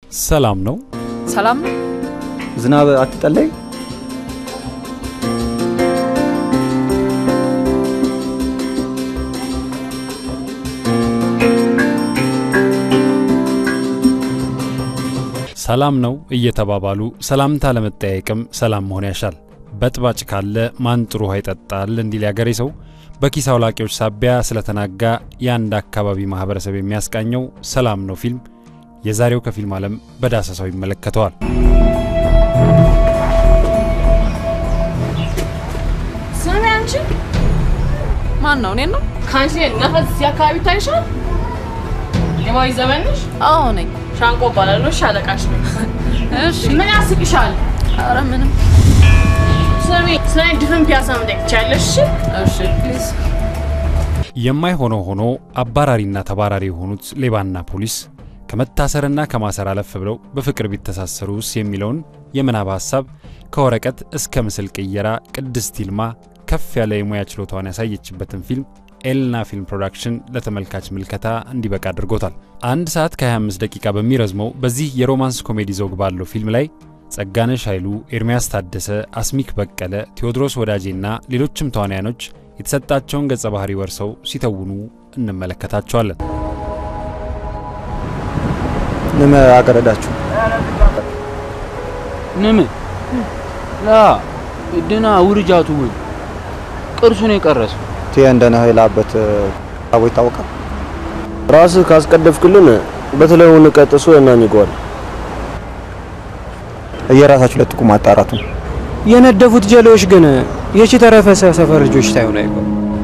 ሰላም ነው። ሰላም ነው። ዝናብ አትጠለይ። ሰላም ነው እየተባባሉ ሰላምታ ለመጠያየቅም ሰላም መሆን ያሻል። በጥባጭ ካለ ማን ጥሩ ውሃ ይጠጣል እንዲል ያገሬ ሰው በኪስ አውላቂዎች ሳቢያ ስለተናጋ የአንድ አካባቢ ማህበረሰብ የሚያስቃኘው ሰላም ነው ፊልም የዛሬው ከፊልም ዓለም በዳሰሳው ይመለከተዋል። ስሚ አንቺ ማን ነው? እኔን ነው? ከአንቺ ነፈስ እዚህ አካባቢ ይታይሻል? የማዊ ዘመን ነሽ? አዎ ነኝ። ሻንቆ እባላለሁ። እሺ አለቃሽ ነኝ። እሺ። ምን ያስቅሻል? ኧረ ምንም። ስሚ ስለ እኔ ድፍን ፒያሳ መጠየቅ ትችያለሽ? እሺ እሺ ፕሊዝ። የማይሆነው ሆኖ አባራሪና ተባራሪ የሆኑት ሌባና ፖሊስ ከመታሰርና ከማሰር አለፍ ብለው በፍቅር ቢተሳሰሩስ የሚለውን የምናብ ሀሳብ ከወረቀት እስከ ምስል ቅየራ ቅድስት ይልማ ከፍ ያለ የሙያ ችሎታዋን ያሳየችበትን ፊልም ኤልና ፊልም ፕሮዳክሽን ለተመልካች ምልከታ እንዲበቃ አድርጎታል። አንድ ሰዓት ከ25 ደቂቃ በሚረዝመው በዚህ የሮማንስ ኮሜዲ ዘውግ ባለው ፊልም ላይ ጸጋነሽ ኃይሉ፣ ኤርሚያስ ታደሰ፣ አስሚክ በቀለ፣ ቴዎድሮስ ወዳጄና ሌሎችም ተዋንያኖች የተሰጣቸውን ገጸ ባህሪ ወርሰው ሲተውኑ እንመለከታቸዋለን። ንመ አቀረዳችሁ ንም ላ ድና ውርጃቱ ውን ቅርሱን የቀረሰ ቴ እንደነ ላበት አቦ ይታወቃል። ራስህ ካስቀደፍክልን በተለይውን ቀጥሶ እናኝገዋል። እየራሳችሁ ለጥቁ ማጣራቱ የነደፉት ጀሌዎች ግን የቺ ተረፈሰ ሰፈር ልጆች ታይሆን አይቆም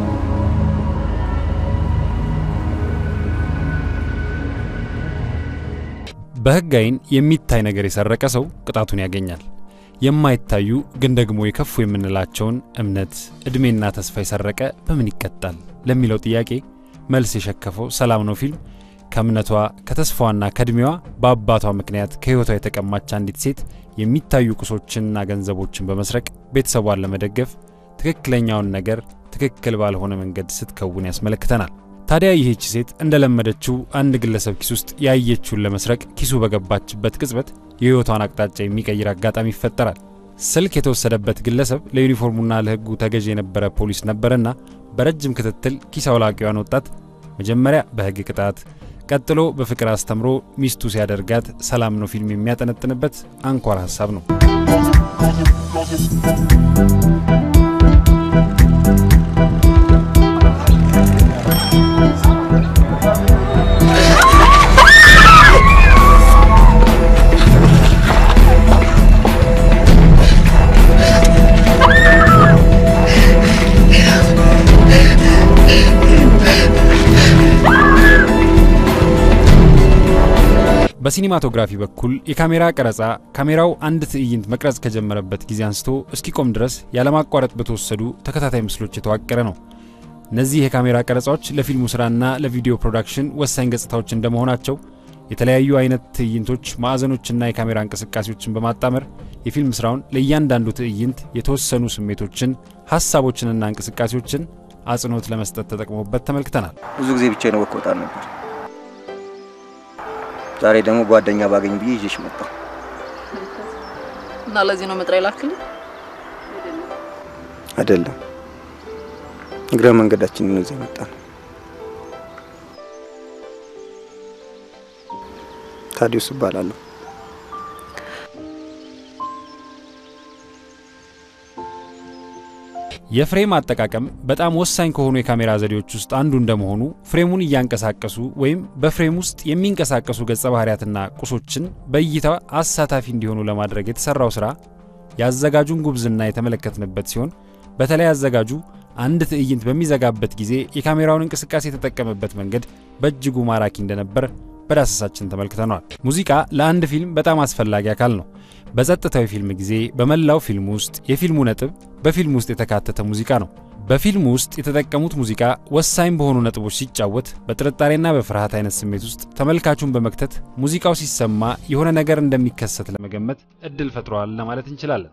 በሕግ ዓይን የሚታይ ነገር የሰረቀ ሰው ቅጣቱን ያገኛል። የማይታዩ ግን ደግሞ የከፉ የምንላቸውን እምነት፣ ዕድሜና ተስፋ የሰረቀ በምን ይቀጣል ለሚለው ጥያቄ መልስ የሸከፈው ሰላም ነው ፊልም ከእምነቷ ከተስፋዋና ከዕድሜዋ በአባቷ ምክንያት ከሕይወቷ የተቀማች አንዲት ሴት የሚታዩ ቁሶችንና ገንዘቦችን በመስረቅ ቤተሰቧን ለመደገፍ ትክክለኛውን ነገር ትክክል ባልሆነ መንገድ ስትከውን ያስመለክተናል። ታዲያ ይህች ሴት እንደለመደችው አንድ ግለሰብ ኪስ ውስጥ ያየችውን ለመስረቅ ኪሱ በገባችበት ቅጽበት የሕይወቷን አቅጣጫ የሚቀይር አጋጣሚ ይፈጠራል። ስልክ የተወሰደበት ግለሰብ ለዩኒፎርሙና ለሕጉ ተገዥ የነበረ ፖሊስ ነበረና በረጅም ክትትል ኪስ አውላቂዋን ወጣት መጀመሪያ በሕግ ቅጣት ቀጥሎ በፍቅር አስተምሮ ሚስቱ ሲያደርጋት ሰላም ነው ፊልም የሚያጠነጥንበት አንኳር ሀሳብ ነው። በሲኒማቶግራፊ በኩል የካሜራ ቀረጻ ካሜራው አንድ ትዕይንት መቅረጽ ከጀመረበት ጊዜ አንስቶ እስኪቆም ድረስ ያለማቋረጥ በተወሰዱ ተከታታይ ምስሎች የተዋቀረ ነው። እነዚህ የካሜራ ቀረጻዎች ለፊልሙ ስራና ለቪዲዮ ፕሮዳክሽን ወሳኝ ገጽታዎች እንደመሆናቸው የተለያዩ አይነት ትዕይንቶች፣ ማዕዘኖችና የካሜራ እንቅስቃሴዎችን በማጣመር የፊልም ስራውን ለእያንዳንዱ ትዕይንት የተወሰኑ ስሜቶችን፣ ሀሳቦችንና እንቅስቃሴዎችን አጽንኦት ለመስጠት ተጠቅሞበት ተመልክተናል። ብዙ ጊዜ ብቻዬን ወክ ወጣ ነበር። ዛሬ ደግሞ ጓደኛ ባገኝ ብዬ ይዤሽ መጣሁ። እና ለዚህ ነው መጥሪያ ላክልኝ። አይደለም እግረ መንገዳችንን ነው እዚህ የመጣ ነው። ታዲዮስ እባላለሁ። የፍሬም አጠቃቀም በጣም ወሳኝ ከሆኑ የካሜራ ዘዴዎች ውስጥ አንዱ እንደመሆኑ ፍሬሙን እያንቀሳቀሱ ወይም በፍሬም ውስጥ የሚንቀሳቀሱ ገጸ ባህሪያትና ቁሶችን በእይታ አሳታፊ እንዲሆኑ ለማድረግ የተሰራው ስራ የአዘጋጁን ጉብዝና የተመለከትንበት ሲሆን በተለይ አዘጋጁ አንድ ትዕይንት በሚዘጋበት ጊዜ የካሜራውን እንቅስቃሴ የተጠቀመበት መንገድ በእጅጉ ማራኪ እንደነበር በዳሰሳችን ተመልክተነዋል። ሙዚቃ ለአንድ ፊልም በጣም አስፈላጊ አካል ነው። በጸጥታዊ ፊልም ጊዜ በመላው ፊልም ውስጥ የፊልሙ ነጥብ በፊልም ውስጥ የተካተተ ሙዚቃ ነው። በፊልም ውስጥ የተጠቀሙት ሙዚቃ ወሳኝ በሆኑ ነጥቦች ሲጫወት በጥርጣሬና በፍርሃት አይነት ስሜት ውስጥ ተመልካቹን በመክተት ሙዚቃው ሲሰማ የሆነ ነገር እንደሚከሰት ለመገመት እድል ፈጥሯል ለማለት እንችላለን።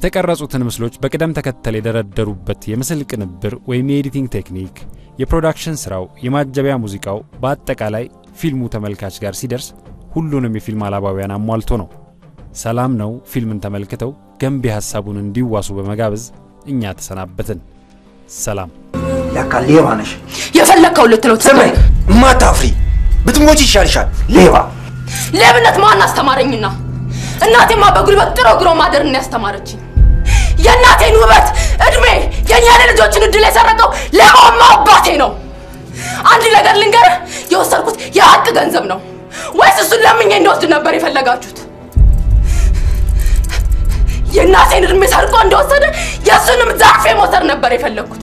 የተቀረጹትን ምስሎች በቅደም ተከተል የደረደሩበት የምስል ቅንብር ወይም የኤዲቲንግ ቴክኒክ፣ የፕሮዳክሽን ስራው፣ የማጀቢያ ሙዚቃው፣ በአጠቃላይ ፊልሙ ተመልካች ጋር ሲደርስ ሁሉንም የፊልም አላባውያን አሟልቶ ነው። ሰላም ነው ፊልምን ተመልክተው ገንቢ ሀሳቡን እንዲዋሱ በመጋበዝ እኛ ተሰናበትን። ሰላም። ለካ ሌባ ነሽ። የፈለግከው ልትለው ስመኝ እማታፍሪ ብትሞች ይሻልሻል። ሌባ ሌብነት ማን አስተማረኝና? እናቴማ በጉልበት ጥሮ ግሮ ማደርን ያስተማረችኝ። የእናቴን ውበት፣ እድሜ፣ የእኛን ልጆችን እድል የሰረቀው ሌባማ አባቴ ነው። አንድ ነገር ልንገርህ፣ የወሰድኩት የሀቅ ገንዘብ ነው ወይስ እሱን ለምኜ እንደወስድ ነበር የፈለጋችሁት? የእናቴን እድሜ ሰርቆ እንደወሰደ የእሱንም ዛፌ መውሰድ ነበር የፈለግኩት።